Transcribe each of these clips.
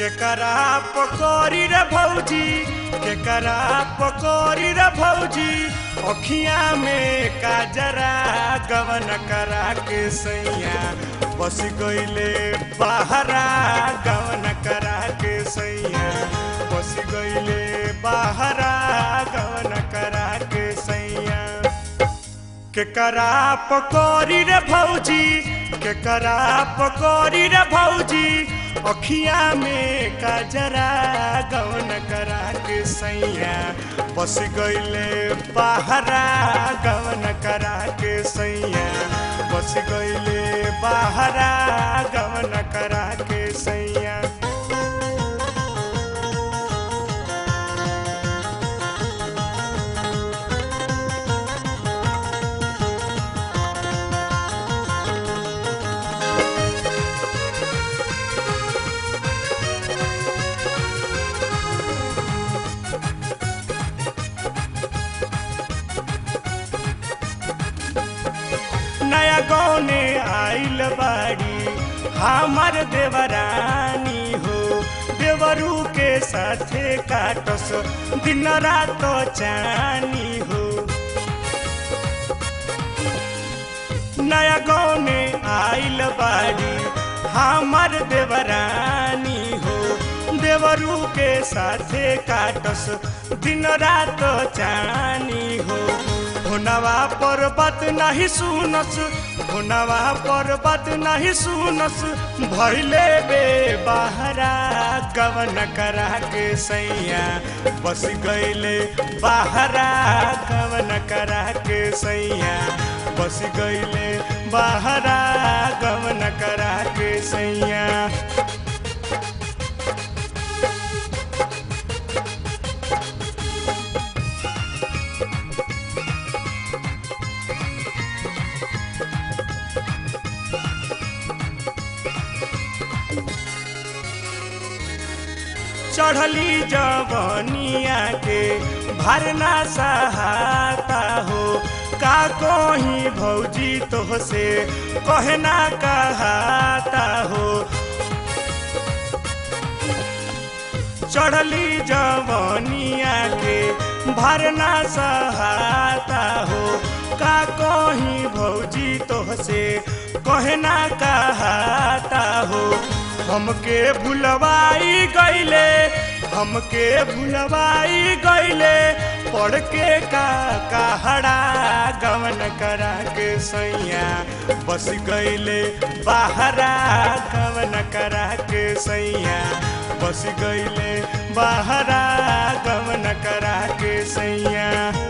केकरा पकौड़ी रे भौजी केकरा पकौड़ी रे भौजी अखिया में काजरा गवन करा के सैया बस गईले बाहरा गवन करा के सैया बस गईले बाहरा गवन करा के सैया केकरा पकौड़ी रे भौजी केकरा पकौड़ी रे भौजी अखिया में काजरा गवन करा के सैया बस गईले बाहरा गवन करा के सैया बस गईले बाहरा गवन करा के सैया नया गौने आइल बाड़ी हमार देवरानी हो देवरू के साथे काटस दिन रात चानी हो नया गौने आइल बाड़ी हमार देवरानी हो देवरू के साथे काटस दिन रात चानी हो हुनवा पर बात नहीं सुनस हुनवा पर बात नहीं सुनस भैले बे बाहरा गवन करा के सैया बस गईले बाहरा गवन करा के सैया बस गईले बाहरा गवन करा के सैया चढ़ली जवनिया के भरना सहाता हो का कोही भौजी तो से कहना कहाता हो चढ़ली जवनिया के भरना सहाता हो का कोही भौजी तो से कहना कहाता हो हमके भुलवाई गईले हमके भुलवाई गईले पढ़ के का कहड़ा गवन करा के सैया बस गईले बाहरा गवन करा के सैया बस गईले बाहरा गवन करा के सैया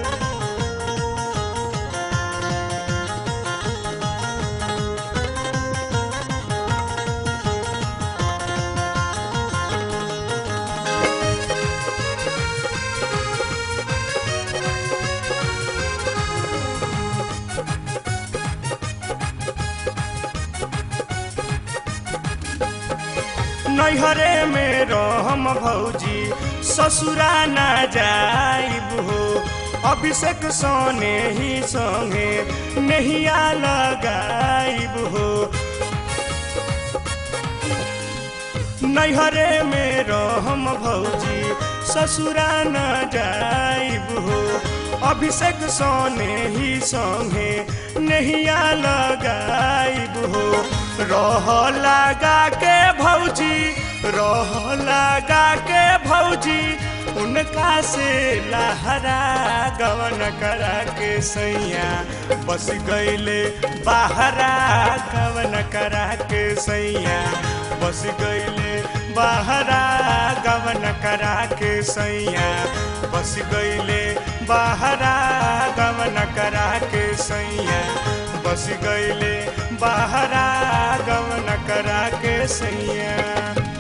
नैहरे में रहम भौजी ससुरा ना जाइब हो अभिषेक सोने ही संगे नहिया लगाइब हो नैहरे में रहम भौजी ससुरा न जाइब हो अभिषेक सोने ही संगे नहिया लगाइब हो रह लगा के भौजी रह लगा के भौजी उनका से लहरा गवन करा के सैया बस गईले बाहरा गवन करा के सैया बस गईले बाहरा गवन करा के सैया बस गईले बाहरा गवन करा के सैया बस गईले बाहरा गवन करा के सैया